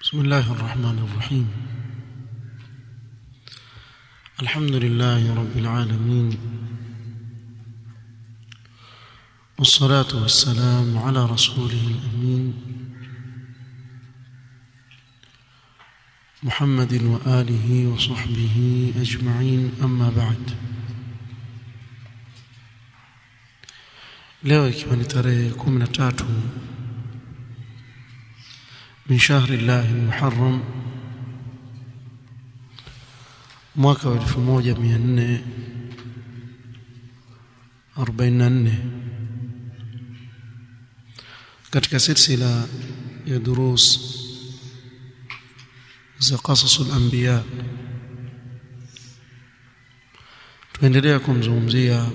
بسم الله الرحمن الرحيم الحمد لله رب العالمين والصلاة والسلام على رسوله الأمين محمد وآله وصحبه أجمعين أما بعد leo ikiwa ni tarehe 13 min shahri llahi muharram mwaka wa 1444 katika silsila ya durus za qasasul anbiya tuendelea kumzungumzia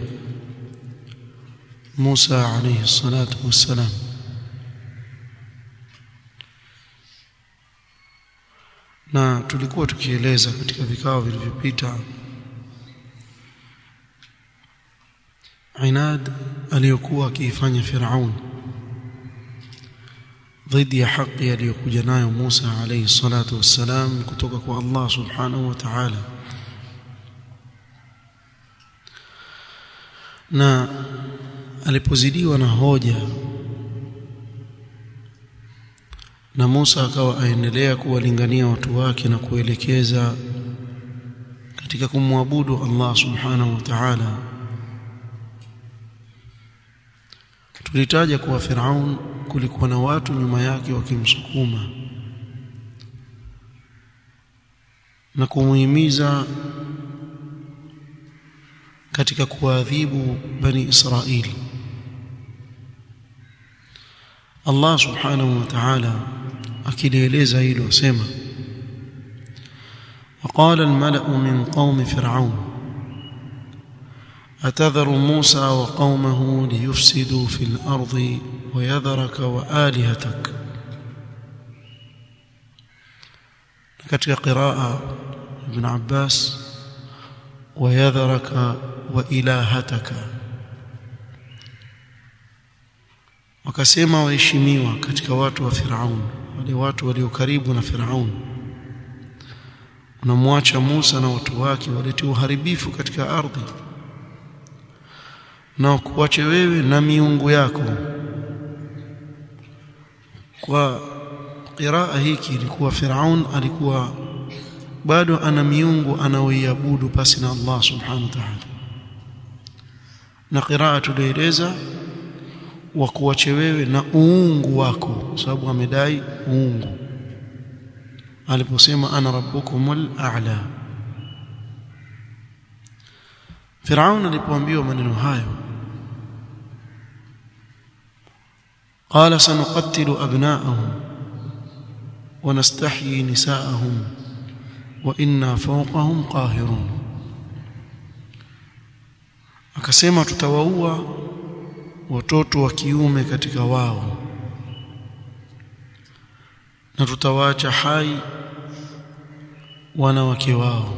Musa alayhi salatu wassalam na tulikuwa tukieleza katika vikao vilivyopita inad aliyokuwa akiifanya Firaun dhidi ya haki aliyokuja nayo Musa alayhi salatu wassalam kutoka kwa Allah subhanahu wa ta'ala na alipozidiwa na hoja na Musa akawa aendelea kuwalingania watu wake na kuelekeza katika kumwabudu Allah subhanahu wa ta'ala tulitaja kuwa Firaun kulikuwa na watu nyuma yake wakimsukuma na kumuhimiza katika kuadhibu bani Israili Allah subhanahu wa ta'ala akilieleza hilo sema وقال الملأ من قوم فرعون أتذر موسى وقومه ليفسدوا في الأرض ويذرك وآلهتك katika قراءة ابن عباس ويذرك وإلهتك wakasema waheshimiwa katika watu wa Firaun wale watu walio karibu na Firaun unamwacha Musa na watu wake walete uharibifu katika ardhi na kuache wewe na miungu yako kwa qiraa hiki ilikuwa Firaun alikuwa bado ana miungu anaoiabudu pasi na Allah subhanahu wa ta'ala na qiraa tulieleza wa kuache wewe na uungu wako sababu amedai uungu aliposema ana rabbukumul a'la Firaun alipoambiwa maneno hayo قال سنقتل أبناءهم ونستحيي نساءهم وإنا فوقهم قاهرون akasema tutawaua watoto wa kiume katika wao na tutawaacha hai wanawake wao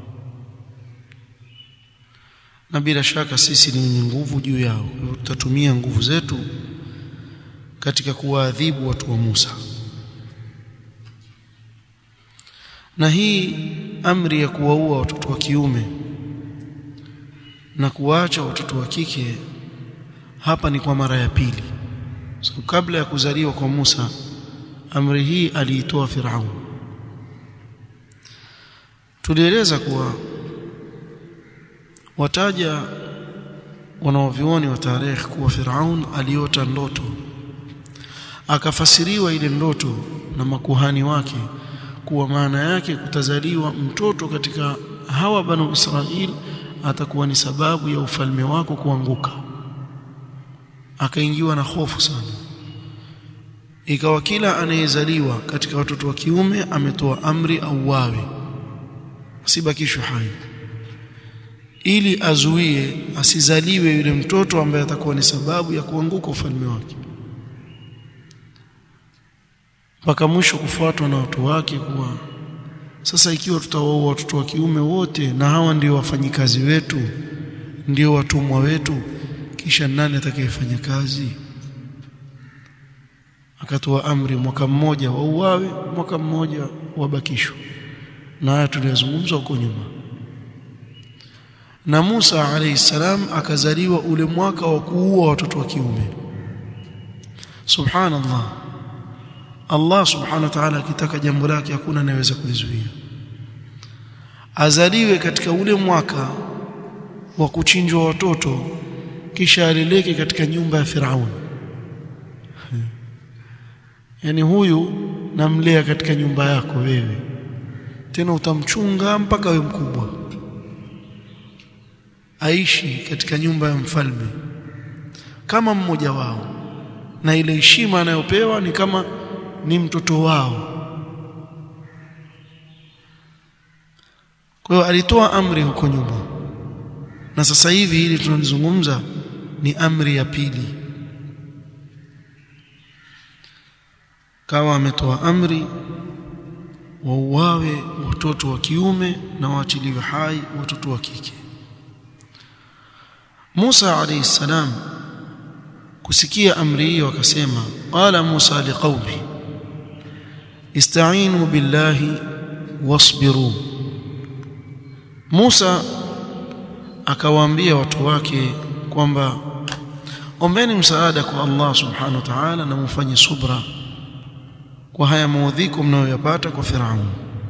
na bila shaka sisi ni wenye nguvu juu yao tutatumia nguvu zetu katika kuwaadhibu watu wa Musa na hii amri ya kuwaua watoto wa kiume na kuwaacha watoto wa kike hapa ni kwa mara ya pili so, kabla ya kuzaliwa kwa Musa amri hii aliitoa Firaun tulieleza kuwa wataja wanaovioni wa tarehe kuwa Firaun aliota ndoto akafasiriwa ile ndoto na makuhani wake kuwa maana yake kutazaliwa mtoto katika hawa banu Israil atakuwa ni sababu ya ufalme wako kuanguka akaingiwa na hofu sana ikawa kila anayezaliwa katika watoto wa kiume ametoa amri au wawe asibakishwe hai ili azuie asizaliwe yule mtoto ambaye atakuwa ni sababu ya kuanguka ufalme wake mpaka mwisho kufuatwa na watu wake kuwa sasa ikiwa tutawaua watoto wa kiume wote na hawa ndio wafanyikazi wetu ndio watumwa wetu kisha nani atakayefanya kazi akatoa amri mwaka mmoja wauawe mwaka mmoja wabakishwe na haya tuliyozungumza huko nyuma na Musa alayhi salam akazaliwa ule mwaka wa kuua watoto wa kiume subhanallah Allah subhanahu wa ta'ala akitaka jambo lake hakuna anayeweza kulizuia azaliwe katika ule mwaka wa kuchinjwa watoto kisha aleleke katika nyumba ya Firaun yani huyu namlea katika nyumba yako wewe tena utamchunga mpaka we mkubwa aishi katika nyumba ya mfalme kama mmoja wao na ile heshima anayopewa ni kama ni mtoto wao kwa hiyo alitoa amri huko nyuma na sasa hivi hili tunalizungumza ni amri ya pili kawa ametoa amri wauawe watoto wa kiume na waachiliwe hai watoto wa kike Musa alayhi salam kusikia amri hiyo akasema qala Musa liqaumi ista'inu billahi wasbiru Musa akawaambia watu wake kwamba ombeni msaada kwa Allah subhanahu wa ta'ala na mufanye subra kwa haya maudhiko mnayoyapata kwa Firaun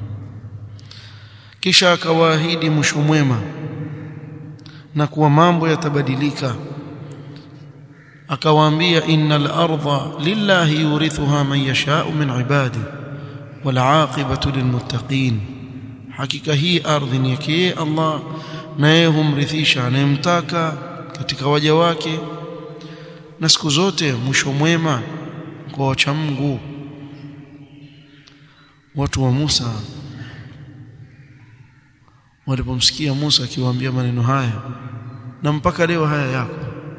kisha akawaahidi mwisho mwema na kuwa mambo yatabadilika akawaambia innal arda lillahi yurithuha man yasha'u min ibadi wal aqibatu lilmuttaqin hakika hii ardhi ni yake Allah na yeye humrithisha anayemtaka katika waja wake na siku zote mwisho mwema kwa wacha Mungu watu wa Musa walipomsikia Musa akiwaambia maneno haya na mpaka leo haya yako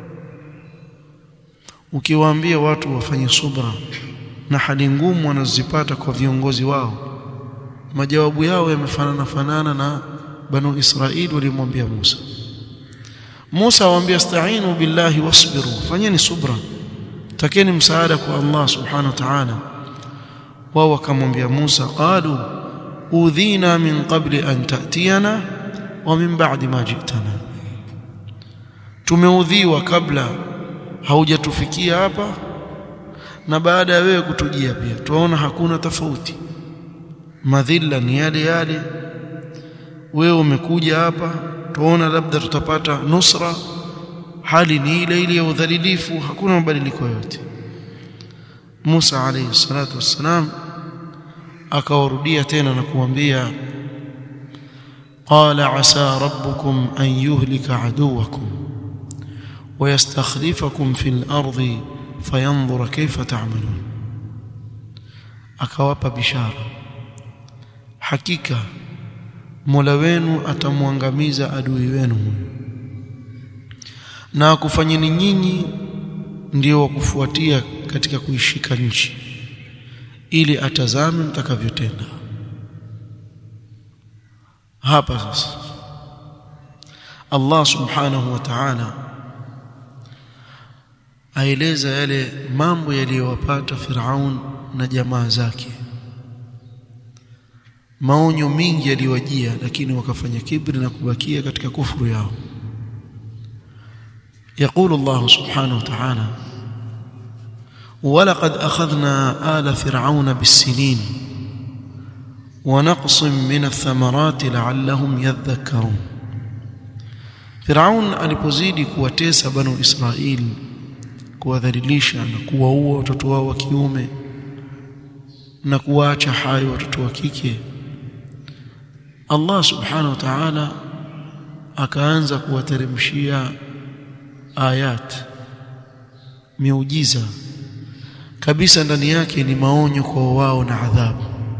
ukiwaambia watu wafanye subra na hali ngumu wanazozipata kwa viongozi wao majawabu yao yamefanana fanana na banu Israili walimwambia Musa Musa awaambia sta'inu billahi wasbiru fanyeni subra takeni msaada kwa Allah subhanahu wa ta'ala wao wakamwambia Musa qalu udhina min qabli an ta'tiyana wa min ba'di ma ji'tana tumeudhiwa kabla haujatufikia hapa na baada ya wewe kutujia pia tunaona hakuna tofauti madhila ni yale yale wewe umekuja hapa tuona labda tutapata nusra hali ni ile ile ya udhalilifu hakuna mabadiliko yote Musa alayhi salatu wassalam akawarudia tena na kuambia qala asa rabbukum an yuhlika aduwakum ويستخلفكم في الأرض فينظر كيف تعملون akawapa bishara hakika Mola wenu atamwangamiza adui wenu na akufanyeni nyinyi ndio wa kufuatia katika kuishika nchi ili atazame mtakavyotenda hapa sasa Allah subhanahu wa ta'ala aeleza yale mambo yaliyowapata Firaun na jamaa zake maonyo mingi yaliwajia lakini wakafanya kibri na kubakia katika kufuru yao يقول الله سبحانه وتعالى ولقد أخذنا آل فرعون بالسنين ونقص من الثمرات لعلهم يذكرون فرعون alipozidi kuwatesa banu Israil kuwadhalilisha na kuwaua watoto wao wa kiume na kuwaacha hai watoto wa kike Allah subhanahu wa ta'ala akaanza kuwateremshia ayat miujiza kabisa ndani yake ni maonyo kwa wao na adhabu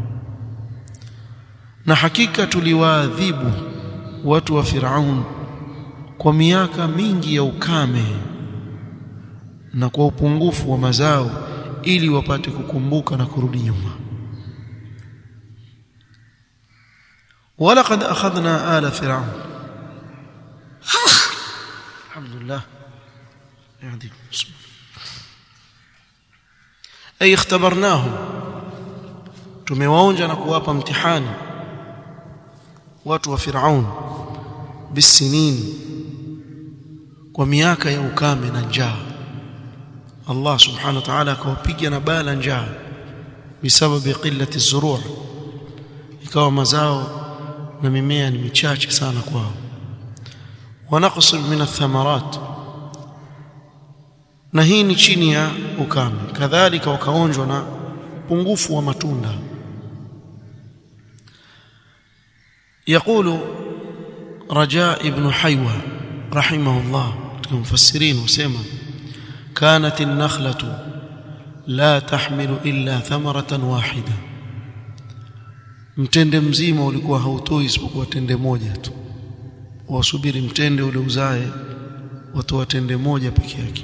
na hakika tuliwaadhibu watu wa Firaun kwa miaka mingi ya ukame na kwa upungufu wa mazao ili wapate kukumbuka na kurudi nyuma ولقد أخذنا آل فرعون الحمد لله يهديكم ay ikhtabarnahum tumewaonja na kuwapa mtihani watu wa Firaun bisinin kwa miaka ya ukame na njaa Allah subhanahu wa ta'ala akawapiga na bala njaa bisababi qillati zuruu ikawa mazao na mimea ni michache sana kwao wanaqs min athamarat na hii ni chini ya ukame kadhalika wakaonjwa na pungufu wa matunda يقول رجاء ابن حيوة رحمه الله المفسرين وسمى كانت النخلة لا تحمل إلا ثمرة واحدة mtende mzima ulikuwa hautoi isipokuwa tende moja tu wasubiri mtende ule uzae watoa tende moja peke yake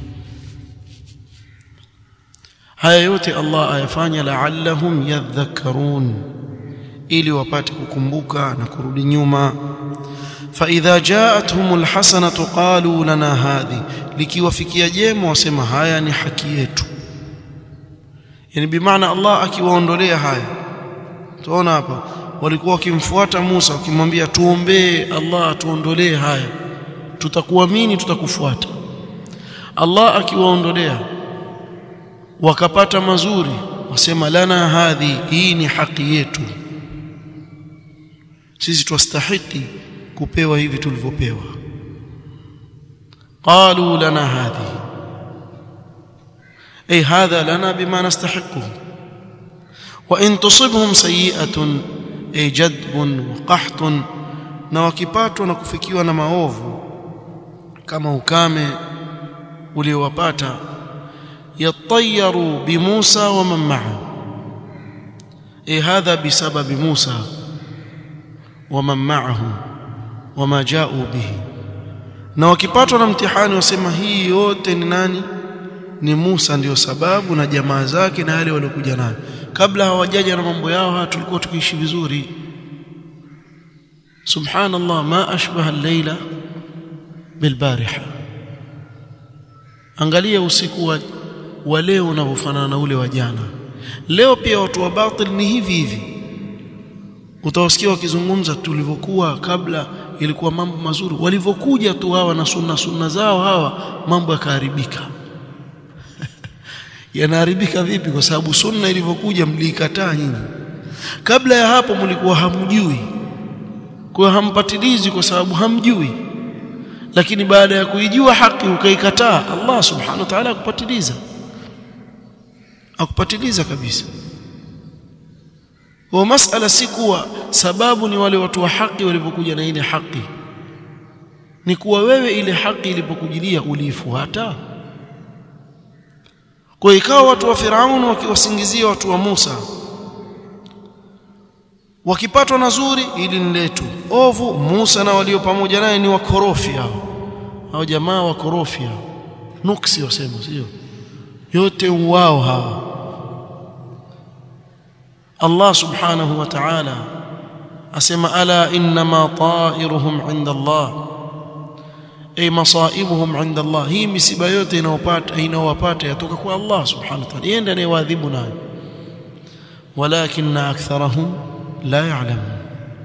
haya yote Allah ayafanya la'allahum yadhakkarun ili wapate kukumbuka na kurudi nyuma fa idha ja'atuhumul hasanatu qalu lana hadhi likiwafikia jema wasema haya ni haki yetu yani bimaana Allah akiwaondolea haya tuona hapa walikuwa wakimfuata Musa wakimwambia tuombee Allah atuondolee haya tutakuamini tutakufuata Allah akiwaondolea wakapata mazuri wasema lana hadhi hii ni haki yetu sisi twastahiki kupewa hivi tulivyopewa qalu lana hadhi ay hadha lana bima nastahiqu wa in tusibhum sayi'atun ay jadbun wa qahtun na wakipatwa na kufikiwa na maovu kama ukame uliowapata yatayaru bi Musa wa man ma'ahu ay hadha bisababi Musa ومن معه وما جاءوا به na wakipatwa na mtihani wasema hii yote ni nani ni Musa ndiyo sababu na jamaa zake na yale waliokuja nayo kabla hawajaja na mambo yao haya tulikuwa tukiishi vizuri subhanallah ma ashbaha al-laila bilbariha angalia usiku wa, wa leo unavyofanana na ule wa jana leo pia watu wa batil ni hivi hivi utawasikia wakizungumza tulivyokuwa kabla ilikuwa mambo mazuri walivyokuja tu hawa na sunna sunna zao hawa mambo yakaharibika yanaharibika vipi kwa sababu sunna ilivyokuja mliikataa nyinyi kabla ya hapo mlikuwa hamjui kwa hampatilizi kwa sababu hamjui lakini baada ya kuijua haki ukaikataa Allah subhanahu wa ta'ala akupatiliza akupatiliza kabisa wa masala si kuwa sababu ni wale watu wa haki walivyokuja na ile haki ni kuwa wewe ile haki ilipokujilia uliifuata kwa ikawa watu wa Firauni wakiwasingizia watu wa Musa wakipatwa na zuri ili ni letu ovu Musa na walio pamoja naye ni wakorofi hao hao jamaa wakorofi hao nuksi wasema sio yote wao hawa Allah subhanahu wa ta'ala asema ala inma ta'iruhum 'inda Allah ay masaibuhum 'inda Allah hii misiba yote inayopata inawapata yatoka kwa Allah subhanahu wa ta'ala yeye ndiye anayewaadhibu nayo walakinna aktharahum la ya'lamun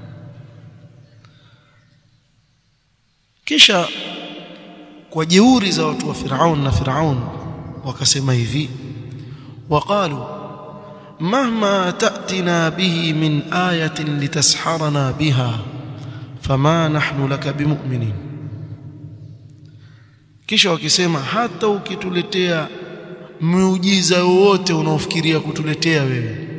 kisha kwa jeuri za watu wa Firaun na Firaun wakasema hivi waqalu مهما تأتنا به من آية لتسحرنا بها فما نحن لك بمؤمنين kisha wakisema hata ukituletea muujiza wowote unaofikiria kutuletea wewe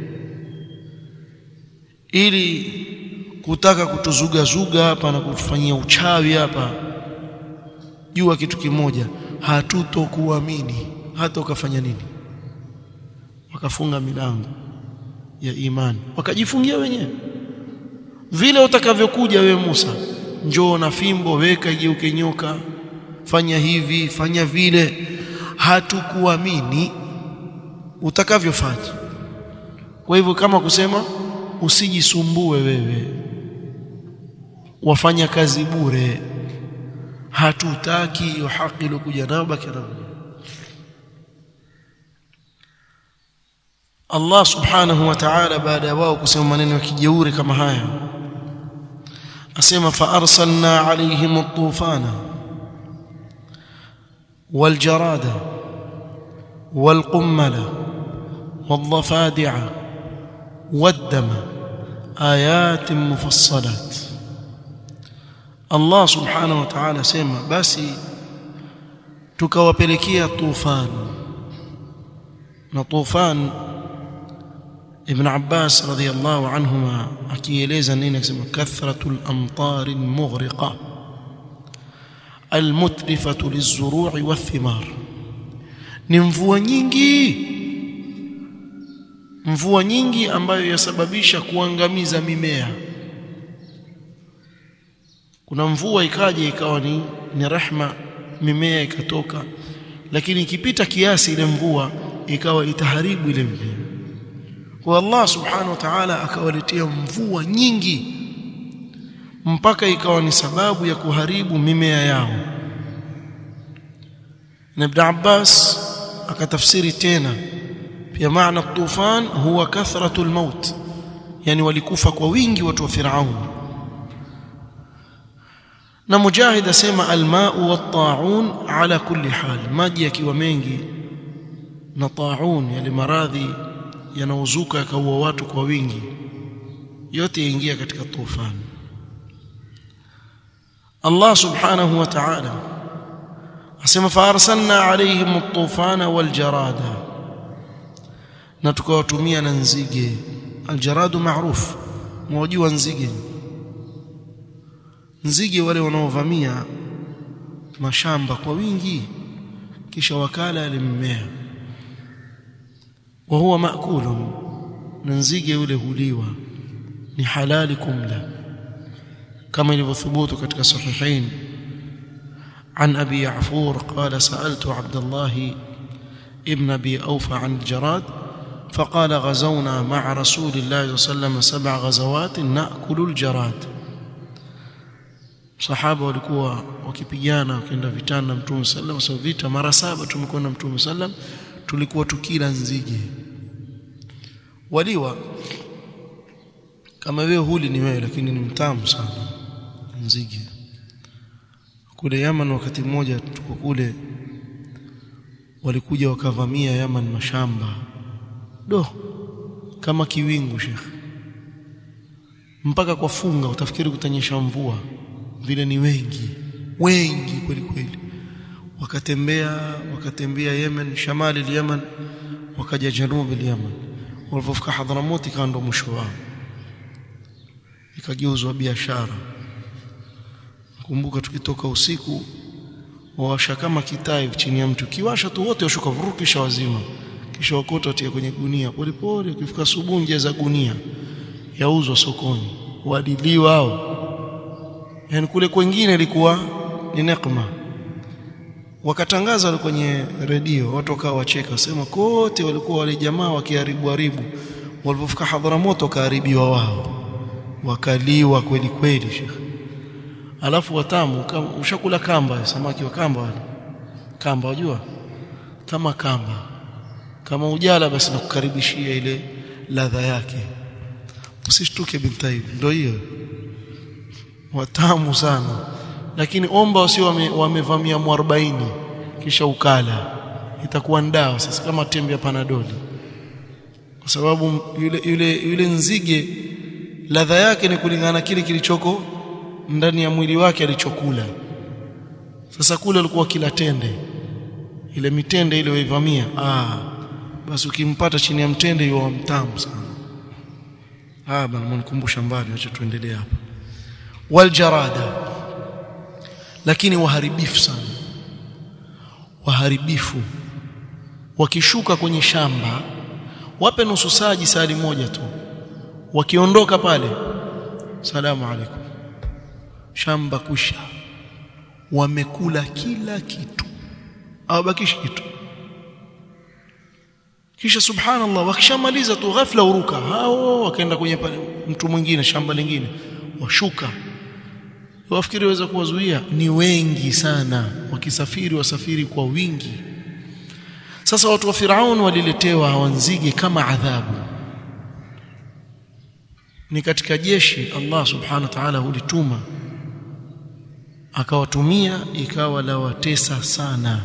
ili kutaka kutuzugazuga hapa na kutufanyia uchawi hapa jua kitu kimoja hatutokuamini hata ukafanya nini wakafunga milango ya imani wakajifungia wenyewe vile utakavyokuja we Musa njoo na fimbo weka igeuke nyoka fanya hivi fanya vile hatukuamini utakavyofanya kwa hivyo kama kusema usijisumbue wewe wafanya kazi bure hatutaki hiyo haki iliyokuja nayo baki nayo Allah subhanahu wa ta'ala baada ya wao kusema maneno ya kijeuri kama haya asema fa arsalna alayhim at-tufana wal jarada wal qummala والضفادع والدم آيات مفصلات الله سبحانه وتعالى سema basi tukawapelekea tufan na tufan ibn Abbas radhiyallahu anhuma akieleza nini akisema kathratul amtar mughriqa almutlifatu lizuru'i wathimar ni mvua nyingi mvua nyingi ambayo yasababisha kuangamiza mimea kuna mvua ikaja ikawa ni, ni rehma mimea ikatoka lakini ikipita kiasi ile mvua ikawa itaharibu ile mimea kwa Allah subhanahu wa ta'ala akawaletea mvua nyingi mpaka ikawa ni sababu ya kuharibu mimea yao na Ibn Abbas akatafsiri tena pia maana tufan huwa kathratu almaut yani walikufa kwa wingi watu wa Firaun na Mujahid asema almau wattaun ala kulli hal maji yakiwa mengi na taun yale maradhi yanaozuka yakaua watu kwa wingi yote yaingia katika tufan Allah subhanahu wa ta'ala asema fa arsalna alayhim at-tufana wal jarada na tukawatumia na nzige aljaradu maarufu mwajua nzige nzige wale wanaovamia mashamba kwa wingi kisha wakala ile mimea wa huwa maakulun na nzige yule huliwa ni halali kumla kama ilivyothubutu katika sahihain عن أبي يعفور قال سألت عبد الله ابن أبي أوفى عن الجراد فقال غزونا مع رسول الله صلى الله عليه وسلم سبع غزوات نأكل الجراد sahaba walikuwa wakipigana wakienda vitani na mtume sallam so vita mara saba tumekuwa na mtume sallam tulikuwa tukila nzige waliwa kama wewe huli ni wewe lakini ni mtamu sana nzige kule Yaman wakati mmoja tuko kule walikuja wakavamia Yaman mashamba do kama kiwingu shekh mpaka kwa funga utafikiri kutanyesha mvua vile ni wengi wengi kweli kweli wakatembea wakatembea Yemen shamali ya Yemen wakaja janubi ya Yemen walipofika Hadramut ikawa ndo mwisho wao ikageuzwa biashara kumbuka tukitoka usiku wawasha kama kitai chini ya mtu kiwasha tu wote washuka vurukisha wazima kisha wakota watia kwenye gunia polepole ukifika asubuhi nje za gunia yauzwa sokoni wadiliwa hao yani kule kwingine ilikuwa ni nekma wakatangaza kwenye redio watu wakawa wacheka wasema kote walikuwa wale jamaa wakiharibu haribu walipofika Hadharamoto wakaharibiwa wao wakaliwa kweli kweli shekhi alafu watamu kama ushakula kamba samaki wa kamba wale kamba wajua kama kamba kama ujala basi nakukaribishia ile ladha yake usishtuke bintaib ndio hiyo watamu sana lakini omba wasio wamevamia wame 40 kisha ukala itakuwa ndawa sasa kama tembe ya panadoli kwa sababu yule yule yule nzige ladha yake ni kulingana na kile kilichoko ndani ya mwili wake alichokula sasa kule alikuwa kila tende ile mitende ile waivamia ah basi ukimpata chini ya mtende yuwa mtamu sana ah bana mnikumbusha mbali acha tuendelee hapa waljarada lakini waharibifu sana waharibifu wakishuka kwenye shamba wape nusu saa jisali moja tu wakiondoka pale salamu alaikum shamba kusha wamekula kila kitu hawabakishi kitu kisha subhanallah wakishamaliza tu ghafla uruka hao wakaenda kwenye mtu mwingine shamba lingine washuka wafikiri waweza kuwazuia ni wengi sana wakisafiri wasafiri kwa wingi sasa watu wa Firaun waliletewa hawa nzige kama adhabu ni katika jeshi Allah subhanahu wa ta'ala hulituma akawatumia ikawa la watesa sana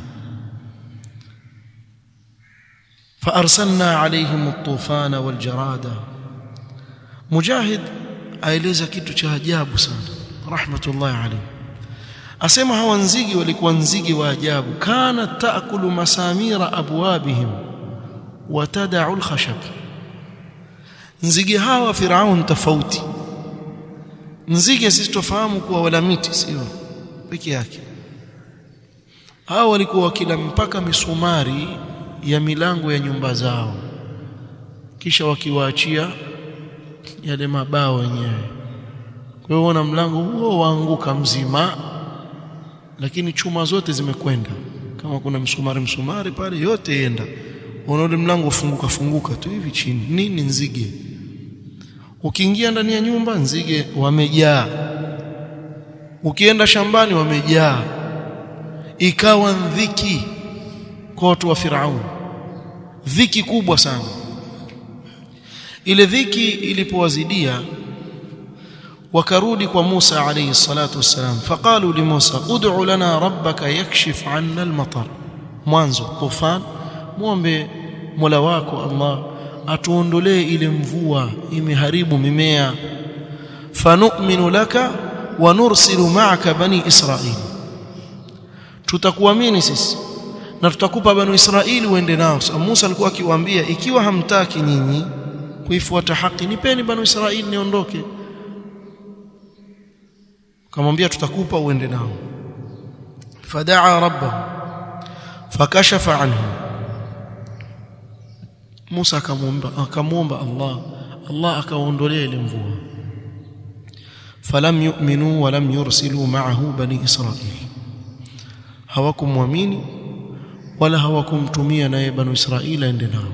فارسلنا عليهم الطوفان والجراد مجاهد aeleza kitu cha ajabu sana rahmatullahi alayhi asema hawa nzige walikuwa nzige wa ajabu kana taakulu masamira abwabihim wa tad'u al-khashab nzige hawa firaun tofauti nzige sisi tofahamu kuwa wala miti sio peke yake hao walikuwa wakila mpaka misumari ya milango ya nyumba zao kisha wakiwaachia yale mabao wenyewe kwa hiyo na mlango huo waanguka mzima lakini chuma zote zimekwenda kama kuna msumari msumari pale yote yenda unaona mlango ufunguka funguka tu hivi chini nini nzige ukiingia ndani ya nyumba nzige wamejaa ukienda shambani wamejaa ikawa dhiki kwa watu wa Firaun dhiki kubwa sana ile dhiki ilipowazidia wakarudi kwa Musa alayhi salatu wassalam faqalu li Musa ud'u lana rabbaka yakshif 'anna al-matar mwanzo tufan muombe Mola wako Allah atuondolee ile mvua imeharibu mimea fanu'minu laka wa nursilu ma'aka bani Israil tutakuamini sisi na tutakupa bani Israili uende nao so, Musa alikuwa akiwaambia ikiwa hamtaki nyinyi kuifuata haki nipeni bani Israili niondoke kamwambia tutakupa uende nao fadaa rabbahu fakashafa anhu Musa akamwomba akamwomba Allah Allah akaondolea ile mvua falam yu'minu wa lam yursilu ma'ahu bani Israil hawakumwamini wala hawakumtumia naye banu Israila ende nao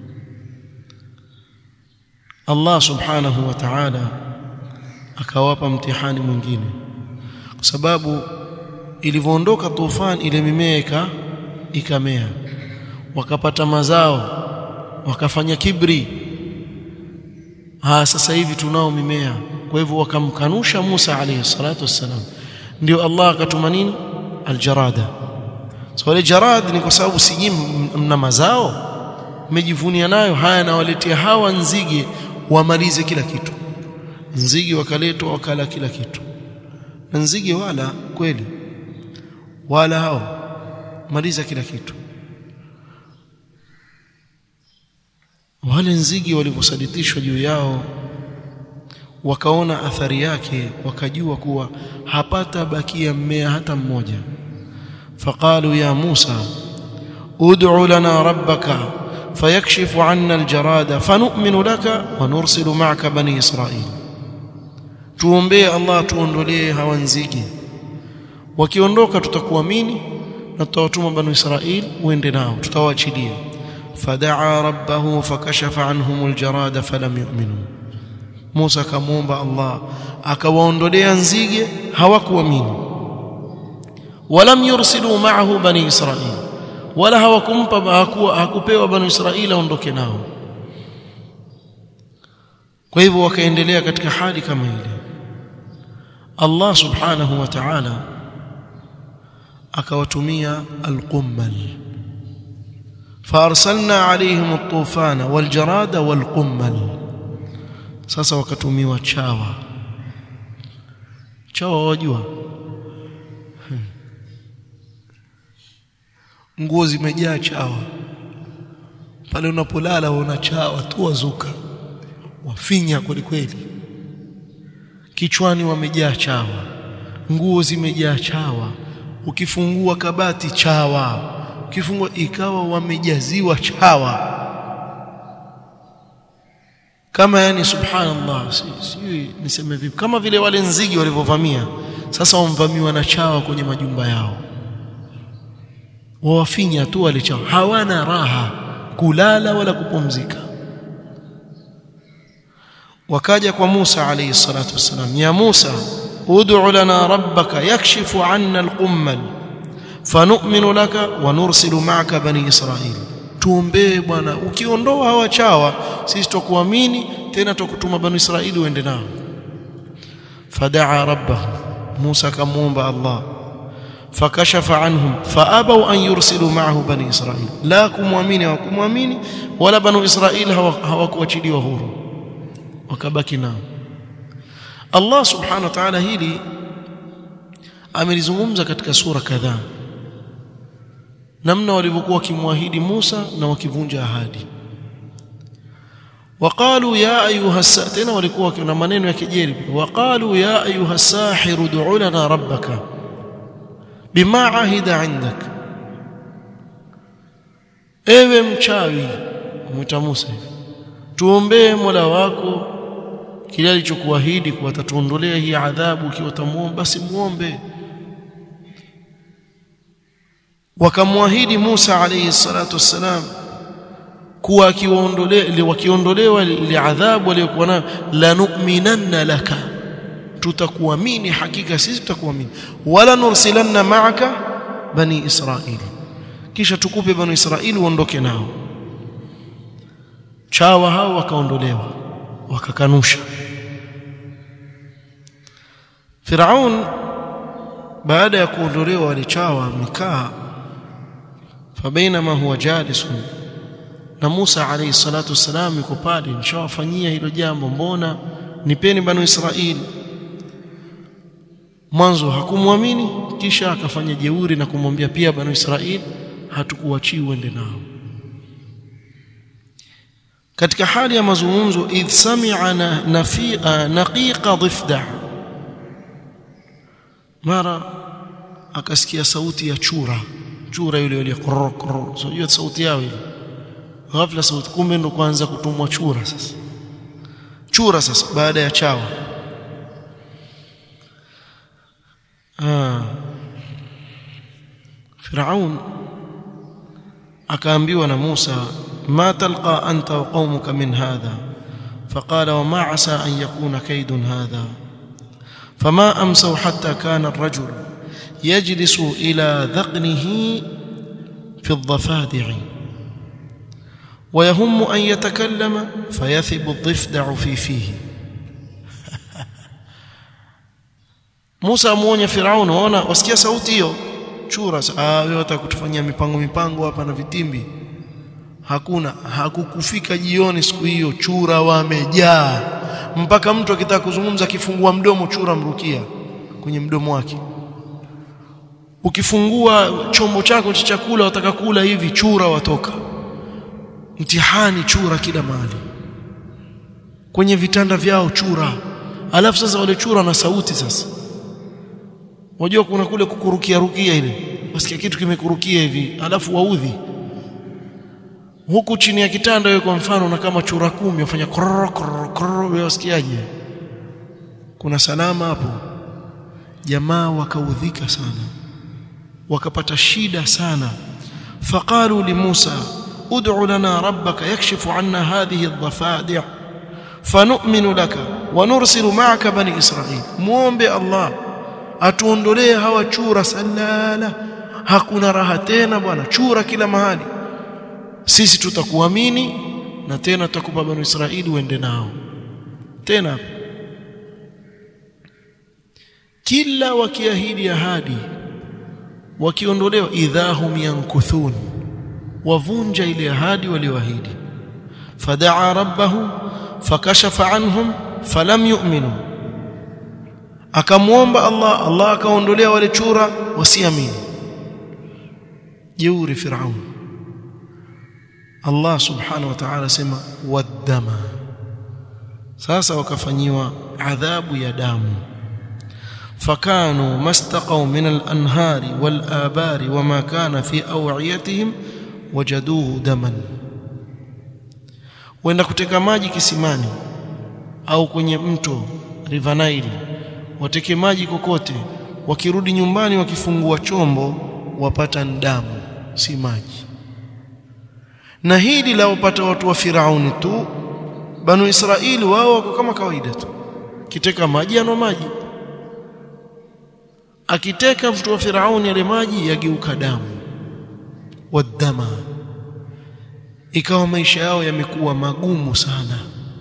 Allah subhanahu wa ta'ala akawapa mtihani mwingine kwa sababu ilivyoondoka tufani ile mimea ikamea wakapata mazao wakafanya kibri ha sasa hivi tunao mimea kwa hivyo wakamkanusha Musa alayhi salatu wassalam ndio Allah akatuma nini aljarada so ile jarad ni kwa sababu si mna mazao mmejivunia nayo haya nawaletea hawa nzige wamalize kila kitu nzige wakaletwa wakala kila kitu na nzige wala kweli wala hao maliza kila kitu wale nzige walivyosaditishwa juu yao wakaona athari yake wakajua kuwa hapata bakia mmea hata mmoja faqalu ya Musa ud'u lana rabbaka fayakshifu 'anna aljarada fanu'minu laka wa nursilu ma'aka bani israil tuombee Allah tuondolee hawa nzige wakiondoka tutakuamini na tutawatuma bani israil uende nao tutawaachilia fadaa rabbahu fakashafa anhum aljarada falam yu'minu Musa akamwomba Allah akawaondolea nzige hawakuamini walam yursilu ma'ahu bani israil wala hawakumpa hakupewa bani israil aondoke nao kwa hivyo wakaendelea katika hali kama ile Allah subhanahu wa ta'ala akawatumia alqummal فارسلنا عليهم الطوفان والجراد والقمل sasa wakatumiwa chawa chawa wajua nguo zimejaa chawa pale unapolala una chawa tu wazuka wafinya kweli kweli kichwani wamejaa chawa nguo zimejaa chawa ukifungua kabati chawa ukifungua ikawa wamejaziwa chawa kama yani subhanallah sijui niseme vipi kama vile wale nzige walivyovamia sasa wamvamiwa na chawa kwenye majumba yao wawafinya tu wale chawa hawana raha kulala wala kupumzika wakaja kwa Musa alayhi salatu wasalam ya Musa ud'u lana rabbaka yakshifu 'anna al-qummal fanu'minu laka wa nursilu ma'aka bani israil tuombee bwana ukiondoa hawa chawa sisi tukuamini tena tukutuma banu israili uende nao fadaa rabbahu Musa akamuomba Allah fakashafa anhum faabaw an yursilu ma'ahu bani israil la kumwamini hawakumwamini wala banu israil hawakuachiliwa huru wakabaki nao Allah subhanahu wa ta'ala hili amelizungumza katika sura kadhaa namna walivyokuwa wakimwahidi Musa na wakivunja ahadi وقالوا يا ايها الساحر walikuwa na maneno ya kejeli وقالوا يا ايها الساحر ادع لنا ربك بما عهد عندك ewe mchawi mwita Musa tuombee Mola wako kile alichokuahidi kuwa atatuondolea hii adhabu ukiwa utamuomba basi muombe wakamwahidi Musa alayhi salatu wassalam kuwa akiwaondolewa wakiondolewa ile adhabu aliyokuwa nayo lanu'minanna laka tutakuamini hakika sisi tutakuamini wala nursilanna ma'aka bani israili kisha tukupe bani israili uondoke nao chawa hao wakaondolewa wakakanusha Firaun baada ya kuondolewa wale chawa amekaa fabainama huwa jalisun na Musa alayhi salatu wassalam yuko pale nishawafanyia hilo jambo mbona nipeni banu Israili mwanzo hakumwamini kisha akafanya jeuri na kumwambia pia banu Israili hatukuachii uende nao katika hali ya mazungumzo idh sami'a nafi'a naqiqa dhifda mara akasikia sauti ya chura chura yule yule koror koror so hiyo sauti yao ile ghafla sauti kumbe ndo kuanza kutumwa chura sasa chura sasa baada ya chawa ah Firaun akaambiwa na Musa ma talqa anta wa qaumuka min hadha فقال وما عسى أن يكون كيد هذا فما أمسوا حتى كان الرجل يجلس إلى ذقنه في الضفادع ويهم أن يتكلم فيثب الضفدع في فيه Musa amuonya Firauni waona wasikia sauti hiyo chura ah wewe watakutufanyia mipango mipango hapa na vitimbi hakuna hakukufika jioni siku hiyo chura wamejaa mpaka mtu akitaka kuzungumza akifungua mdomo chura mrukia kwenye mdomo wake ukifungua chombo chako cha chakula wataka kula hivi chura watoka mtihani chura kila mahali kwenye vitanda vyao chura alafu sasa wale chura na sauti sasa Unajua kuna kule kukurukia rukia ile. Wasikia kitu kimekurukia hivi, alafu waudhi. Huku chini ya kitanda wewe kwa mfano na kama chura kumi wafanya kororo kororo kororo wewe wasikiaje? Kuna salama hapo. Jamaa wakaudhika sana. Wakapata shida sana. Faqalu li Musa ud'u lana rabbaka yakshifu 'anna hadhihi adh-dhafadi' fanu'minu laka wa nursilu ma'aka bani Israil. Muombe Allah atuondolee hawa chura salala hakuna raha tena bwana chura kila mahali sisi tutakuamini na tena tutakupa banu Israili uende nao tena kila wakiahidi ahadi wakiondolewa idhahum yankuthun wavunja ile ahadi walioahidi fadaa rabbahu fakashafa anhum falam yu'minu akamwomba Allah Allah akaondolea wale chura wasiamini jeuri Firaun Allah subhanahu wa ta'ala sema waddama sasa wakafanyiwa adhabu ya damu fakanu mastaqaw min al-anhari wal-abari wama kana fi aw'iyatihim wajaduhu daman wenda kuteka maji kisimani au kwenye mto River Nile wateke maji kokote wakirudi nyumbani wakifungua chombo wapata damu si maji na hili la wapata watu wa Firauni tu banu Israili wao wako kama kawaida tu kiteka maji anwa maji akiteka mtu wa Firauni yale maji yageuka damu wadama ikawa maisha yao yamekuwa magumu sana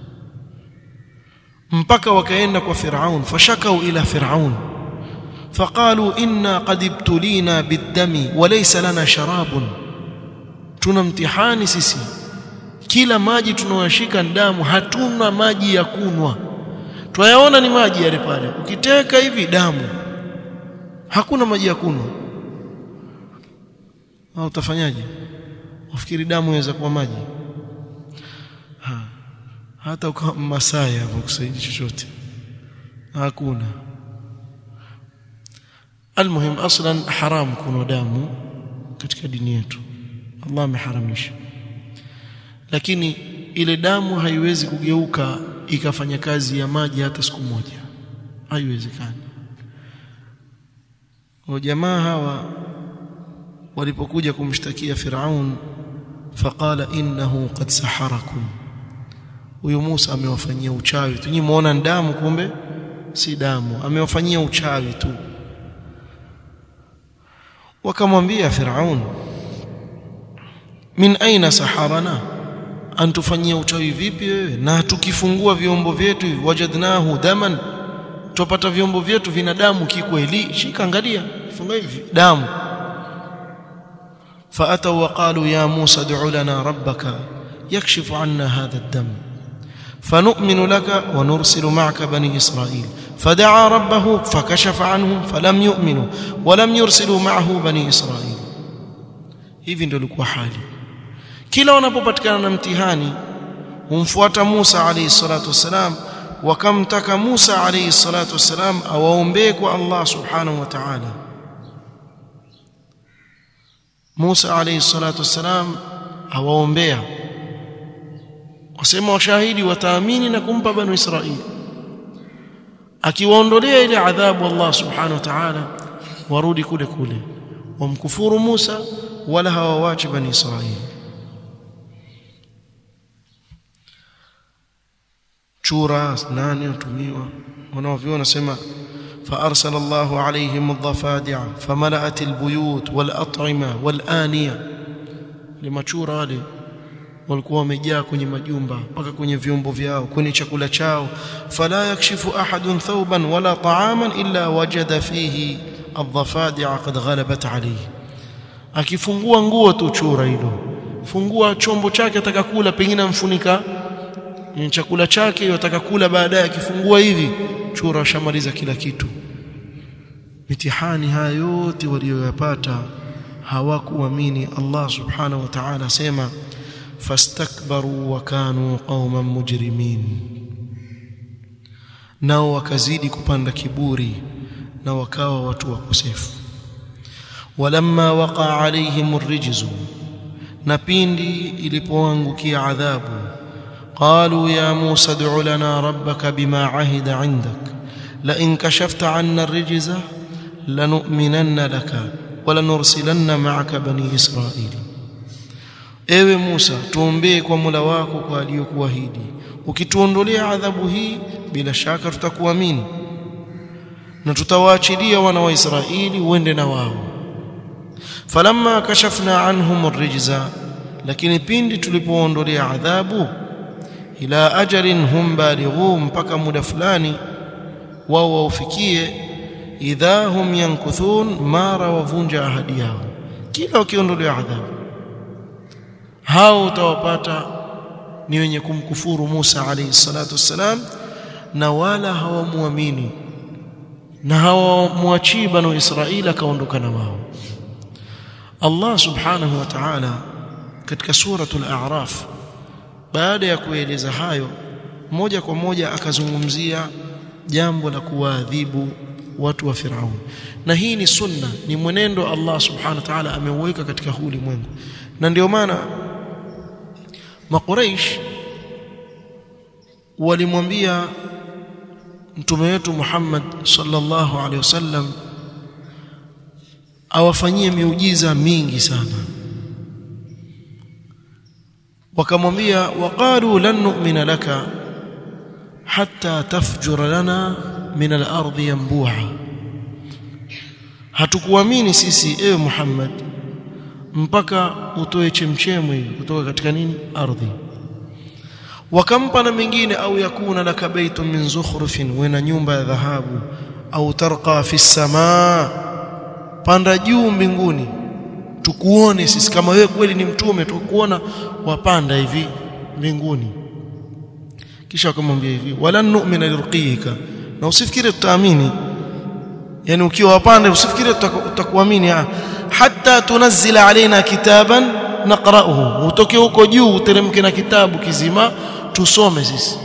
mpaka wakaenda kwa Firaun fashakau ila Firaun faqalu inna qad ibtulina biddami walaysa lana sharabun tuna mtihani sisi kila maji tunayoshika damu hatuna maji ya kunwa twayaona ni maji yale pale ukiteka hivi damu hakuna maji ya kunwa au utafanyaje ufikiri damu inaweza kuwa maji ha. hata ukawa Masai hapo kusaidia chochote hakuna almuhim aslan haram kunwa damu katika dini yetu Allah ameharamisha lakini ile damu haiwezi kugeuka ikafanya kazi ya maji hata siku moja haiwezekani wa jamaa hawa walipokuja kumshtakia Firaun faqala innahu qad saharakum huyu Musa amewafanyia uchawi tu nyinyi muona damu kumbe si damu amewafanyia uchawi tu wakamwambia Firaun min aina saharana antufanyia uchawi vipi wewe na tukifungua vyombo vyetu wajadnahu daman tupata vyombo vyetu vina damu kikweli shika angalia funga hivi damu فاتوا وقالوا يا موسى ادع لنا ربك يكشف عنا هذا الدم فنؤمن لك ونرسل معك بني اسرائيل فدعا ربه فكشف عنهم فلم يؤمنوا ولم يرسلوا معه بني اسرائيل hivi ndio ilikuwa hali kila wanapopatikana na mtihani humfuata Musa alayhi salatu wasalam wakamtaka Musa alayhi salatu wasalam awaombee kwa Allah subhanahu wa ta'ala Musa alayhi salatu wasalam awaombea wasema washahidi wataamini na kumpa banu Israili akiwaondolea ile adhabu Allah subhanahu wa ta'ala warudi kule kule wamkufuru Musa wala hawawachi bani Israili chura nani utumiwa wanaoviona sema فأرسل الله عليهم الضفادع فملأت البيوت والأطعمة والآنية limachura wale walikuwa wamejaa kwenye majumba mpaka kwenye vyombo vyao kwenye chakula chao fala yakshifu ahadun thawban wala ta'aman illa wajada fihi adh-dhafadi'a qad ghalabat alayhi akifungua nguo tu chura hilo fungua chombo chake atakakula pengine amfunika ni chakula chake yataka kula baadaye akifungua hivi chura shamaliza kila kitu mitihani haya yote walioyapata hawakuamini Allah subhanahu wa ta'ala sema fastakbaru wa kanu qauman mujrimin nao wakazidi kupanda kiburi na wakawa watu wakosefu walamma waqa alaihim arrijzu na pindi ilipoangukia adhabu قالوا يا موسى ادع لنا ربك بما عهد عندك لئن كشفت عنا الرجز لنؤمنن لك ولنرسلن معك بني إسرائيل ewe Musa tuombee kwa Mola wako kwa aliyokuahidi ukituondolea adhabu hii bila shaka tutakuamini na tutawaachilia wana wa Israeli uende na wao falamma kashafna anhum arrijza lakini pindi tulipoondolea adhabu ila ajalin hum balighu mpaka muda fulani wao waufikie idha hum yankuthun mara wavunja ahadi yao kila wakiondolewa adhabu hao utawapata ni wenye kumkufuru Musa alayhi salatu wassalam na wala hawamuamini na hawamwachii banu Israila akaondoka na wao Allah subhanahu wa ta'ala katika suratul a'raf baada ya kueleza hayo moja kwa moja akazungumzia jambo la kuwaadhibu watu wa Firaun na hii ni sunna ni mwenendo Allah subhanahu wa ta'ala ameuweka katika huu ulimwengu na ndio maana makuraish walimwambia mtume wetu Muhammad sallallahu alaihi wasallam awafanyie miujiza mingi sana wakamwambia waqalu lan nu'mina laka hatta tafjura lana min al-ardi yanbu'a hatukuamini sisi ewe Muhammad mpaka utoe chemchemu hivi kutoka katika nini ardhi wakampa na mengine au yakuna laka baitun min zukhrufin wena nyumba ya dhahabu au tarqa fi samaa panda juu mbinguni tukuone sisi kama wewe kweli ni mtume tukuona wapanda hivi mbinguni kisha akamwambia hivi wala nu'mina lirqiyika na usifikiri tutaamini yani ukiwa wapanda usifikiri tutakuamini hatta tunazila alaina kitaban naqra'uhu utoke huko juu uteremke na kitabu kizima tusome sisi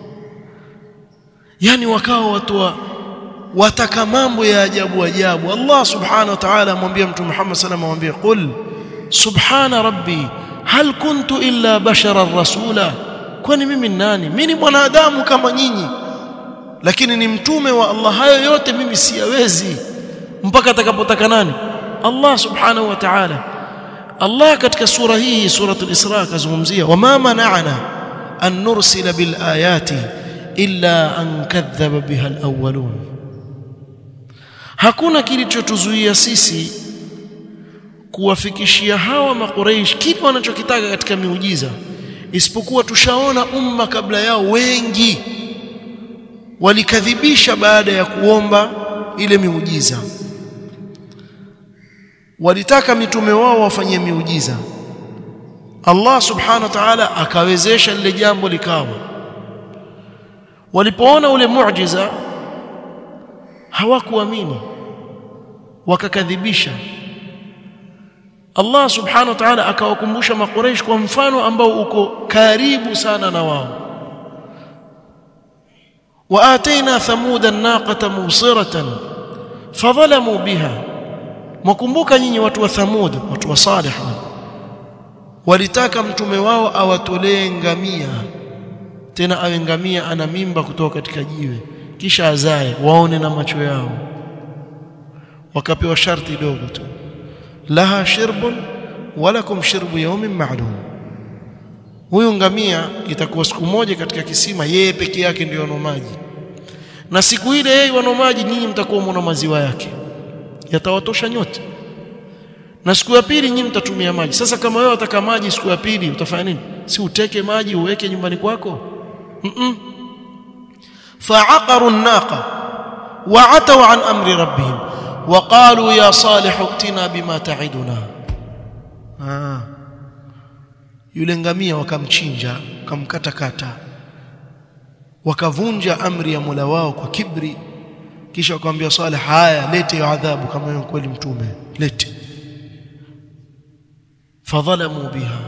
yani wakawa watu wa wataka mambo ya ajabu ajabu Allah subhanahu wa ta'ala amwambia mtume Muhammad sallallahu alayhi wasallam qul subhana rabbi hal kuntu illa basharan rasula kwani mimi ni nani mimi ni mwanadamu kama nyinyi lakini ni mtume wa Allah hayo yote mimi siyawezi mpaka atakapotaka nani Allah subhanahu wa ta'ala Allah katika sura hii suratul Isra kazungumzia wama mana'ana an nursila bil ayati illa an kadhaba biha al awwalun hakuna kilichotuzuia sisi kuwafikishia hawa makureish kile wanachokitaka katika miujiza isipokuwa tushaona umma kabla yao wengi walikadhibisha baada ya kuomba ile miujiza walitaka mitume wao wafanyie miujiza Allah subhanahu wa ta'ala akawezesha lile jambo likawa walipoona ule muujiza hawakuamini wakakadhibisha Allah subhanahu wa ta'ala akawakumbusha makureish kwa mfano ambao uko karibu sana na wao وآتينا ثمود الناقة مبصرة فظلموا بها mwakumbuka nyinyi watu wa Thamud watu wa Salih walitaka mtume wao awatolee ngamia tena awe ngamia ana mimba kutoka katika jiwe kisha azae waone na macho yao wakapewa sharti dogo tu laha shirbun walakum shirbu yawmin ma'lum huyu ngamia itakuwa siku moja katika kisima yeye peke yake ndio ana maji na siku ile yeye ana maji nyinyi mtakuwa mwana maziwa yake yatawatosha nyote na siku ya pili nyinyi mtatumia maji sasa kama wewe utaka maji siku ya pili utafanya nini si uteke maji uweke nyumbani kwako mm -mm. fa'aqaru an-naqa wa'atau an amri rabbihim وقالوا يا صالح ائتنا بما تعدنا ah yule ngamia wakamchinja wakamkatakata wakavunja amri ya Mola wao kwa kibri kisha wakamwambia Saleh haya lete adhabu kama wewe kweli mtume lete fadhalamu biha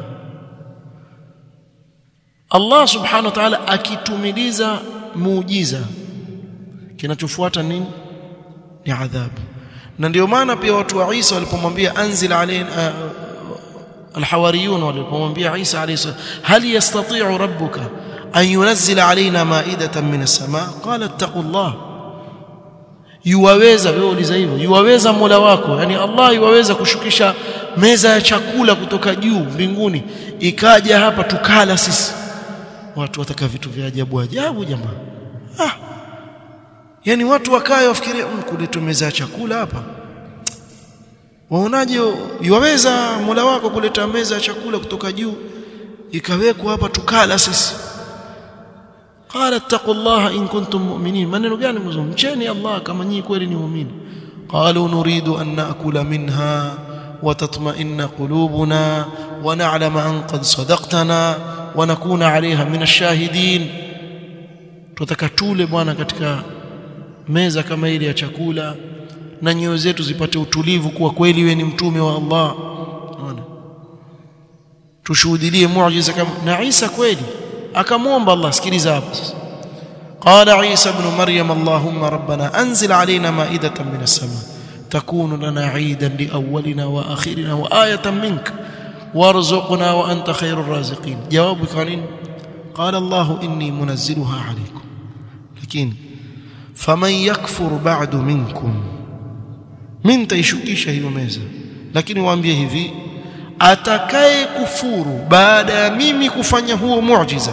Allah subhanahu wa ta'ala akitumiliza muujiza kinachofuata nini ni adhabu na ndio maana pia watu wa Isa walipomwambia anzil alaina الحواريون walipomwambia Isa alayhi salam hal yastati'u rabbuka an yunzila alaina ma'idatan min as-sama' qala ittaqullah yuwaweza wewe uliza hivyo yuwaweza Mola wako yani Allah yuwaweza kushukisha meza ya chakula kutoka juu mbinguni ikaja hapa tukala sisi watu wataka vitu vya ajabu ajabu jamaa ah yani watu wakae wafikirie mkuletwa meza ya chakula hapa waonaje yuwaweza Mola wako kuleta meza ya chakula kutoka juu ikawekwa hapa tukala sisi qala ittaqullaha in kuntum mu'minin maneno gani mzo mcheni Allah kama nyinyi kweli ni muumini qalu nuridu an na'kula minha wa tatma'inna qulubuna wa na'lama an qad sadaqtana wa nakuna 'alayha min ash-shahidin tutaka tule bwana katika meza kama ile ya chakula na nyoyo zetu zipate utulivu kuwa kweli wewe ni mtume wa Allah unaona tushuhudie muujiza kama na Isa kweli akamwomba Allah sikiliza hapo قال عيسى ابن مريم اللهم ربنا انزل علينا مائده من السماء تكون لنا عيدا لاولنا واخرنا وايه منك وارزقنا وانت خير الرازقين جوابك كان قال الله اني منزلها عليكم لكن فمن يكفر بعد منكم mimi nitaishukisha hiyo meza lakini waambie hivi atakaye kufuru baada ya mimi kufanya huo muujiza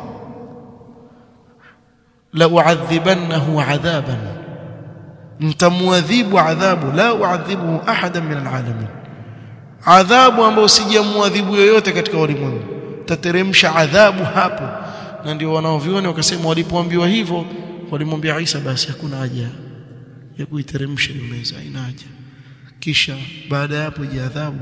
la uadhibannahu adhaban ntamuadhibu adhabu la uadhibu ahadan min alalamin adhabu ambayo sijamwadhibu yoyote katika ulimwengu tateremsha adhabu hapo na ndio wanaoviona wakasema walipoambiwa hivyo walimwambia Isa basi hakuna haja ya kuiteremsha hiyo meza haina haja kisha baada ya hapo je adhabu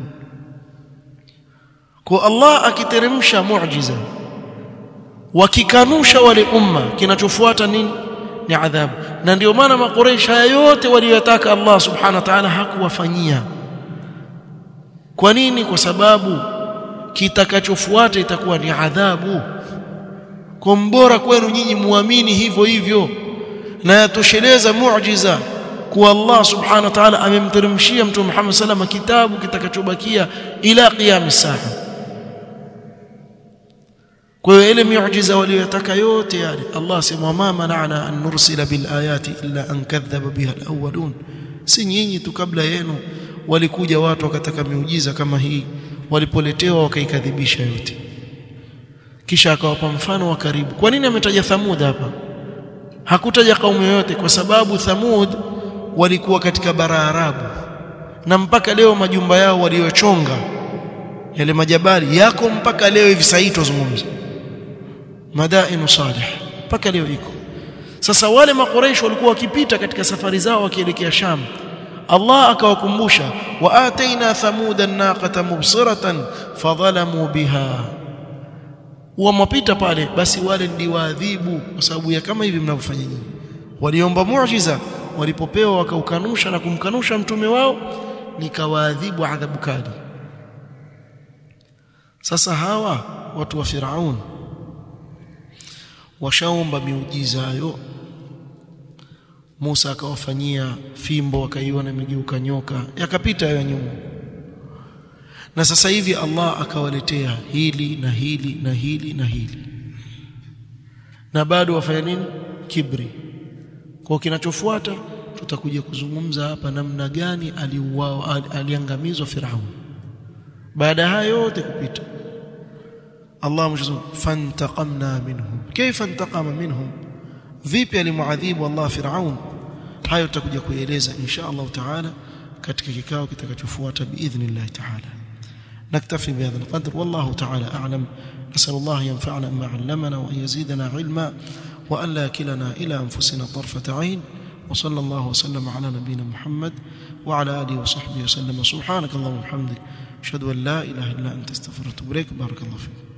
kwa Allah akiteremsha muujiza wakikanusha wale umma kinachofuata nini ni adhabu na ndio maana makureish haya yote waliyotaka Allah subhanahu wa ta'ala hakuwafanyia kwa nini kwa sababu kitakachofuata itakuwa ni adhabu kwa mbora kwenu nyinyi muamini hivyo hivyo na yatosheleza muujiza kuwa Allah subhanahu wa ta'ala amemteremshia mtume Muhammad sallam kitabu kitakachobakia ila qiyam saa kwa hiyo ile miujiza waliyotaka yote yale Allah sema ma mana'na an nursila bil ayati illa an kadhaba biha al awwalun si nyinyi tu kabla yenu walikuja watu wakataka miujiza kama hii walipoletewa wakaikadhibisha yote kisha akawapa mfano wa karibu kwa nini ametaja thamud hapa hakutaja kaumu yoyote kwa sababu thamud walikuwa katika bara arabu na mpaka leo majumba yao waliochonga yale majabali yako mpaka leo hivi sasa tuzungumza madainu salih mpaka leo iko sasa wale makoreish walikuwa wakipita katika safari zao wakielekea Sham Allah akawakumbusha wa ataina thamuda naqata mubsiratan fadhalamu biha wamapita pale basi wale ndiwaadhibu kwa sababu ya kama hivi mnavyofanya nyinyi waliomba muujiza walipopewa wakaukanusha na kumkanusha mtume wao nikawaadhibu adhabu kali sasa hawa watu wa Firaun washaomba miujiza hayo Musa akawafanyia fimbo akaiona imegeuka nyoka yakapita hayo nyuma na sasa hivi Allah akawaletea hili na hili na hili na hili na bado wafanya nini kibri kwa kinachofuata tutakuja kuzungumza hapa namna gani aliuao aliangamizwa Firaun baada haya yote kupita Allah mshazum fantaqamna minhum kaifa intaqama minhum vipi alimuadhibu Allah Firaun hayo tutakuja kueleza insha Allah taala katika kikao kitakachofuata biidhnillah taala نكتفي بهذا القدر والله تعالى أعلم نسأل الله ينفعنا بما علمنا وأن يزيدنا علما وأن لا كلنا إلى أنفسنا طرفة عين وصلى الله وسلم على نبينا محمد وعلى آله وصحبه وسلم سبحانك اللهم وبحمدك أشهد أن لا إله إلا أنت استغفرك وأتوب إليك بارك الله فيك